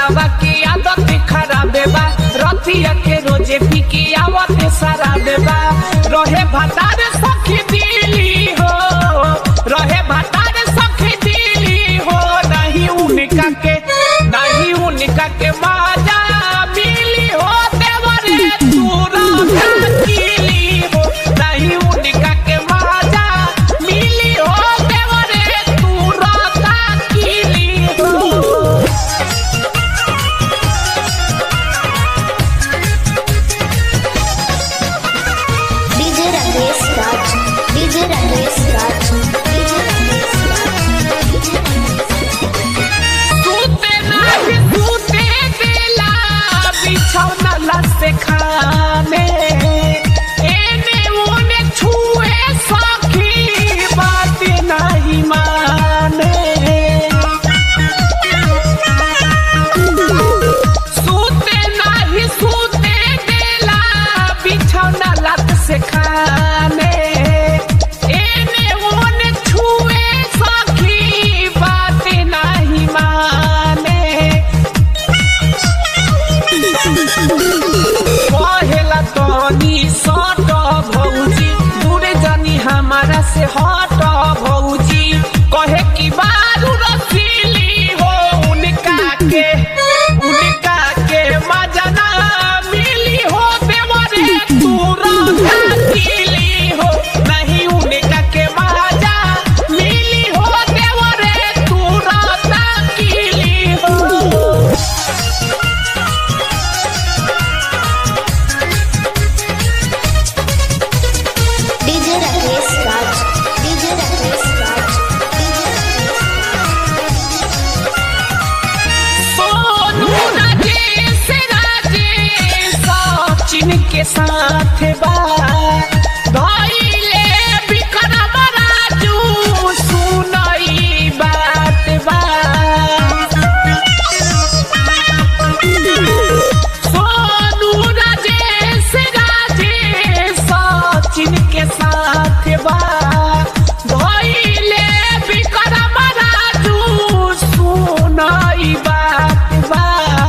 देवरवा की आदत खराब बा रतिया के रोजे पी के आवत सारा देबा रहे भतार सखी दिली हो रहे भतार सखी दिली हो नहीं उनका के नहीं उनका के बाजा मिली हो देवरे तूरा किली हो नहीं उनका के बाजा मिली हो देवरे तूरा किली हो DJ Ramesh Raj, DJ Ramesh Raj, DJ Ramesh Raj, DJ सूते नाही सूते देला बिछौना लसे खाने एने ओने छुए सखी बात नहीं माने सूते नाही सूते देला बिछौना लत से खाने एने ओने छुए सखी बात नहीं माने कहेला तनी सट भौजी दूरे जानी हमारा से हट भौजी कहे कि बारू रसीली हो उनका के उनका के मजना मिली हो देवरे तूरा किली हो नहीं उनका के मजा मिली हो देवरे तूरा किली हो DJ Ramesh Raj, DJ Ramesh Raj, DJ Sonu Rajesh Rajesh Sachin के साथ बा धइले विक्रम राजू सुनई बात बा सोनू राजेश राजेश सचिन के साथ बा धइले विक्रम राजू सुनई बात बा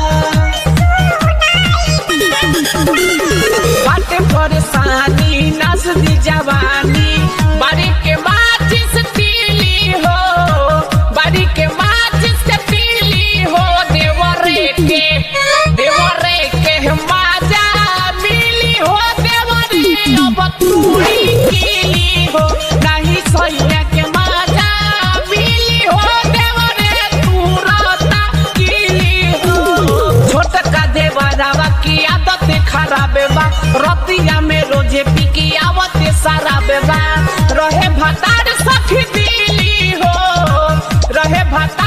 बाटे परेशानी नस दी जवानी बारी के माचिस तीली हो बारी के माचिस से तीली हो देवरे के देवरे के माजा मिली हो देवरे अब तूड़ी कीली हो नहीं सैया के माजा मिली हो देवरे तूरता कीली हो छोटका देवरावा की आदत खराब बा रतिया में रोजे पी की आवत सारा बेबा रहे भतार सखी दिली हो रहे भतार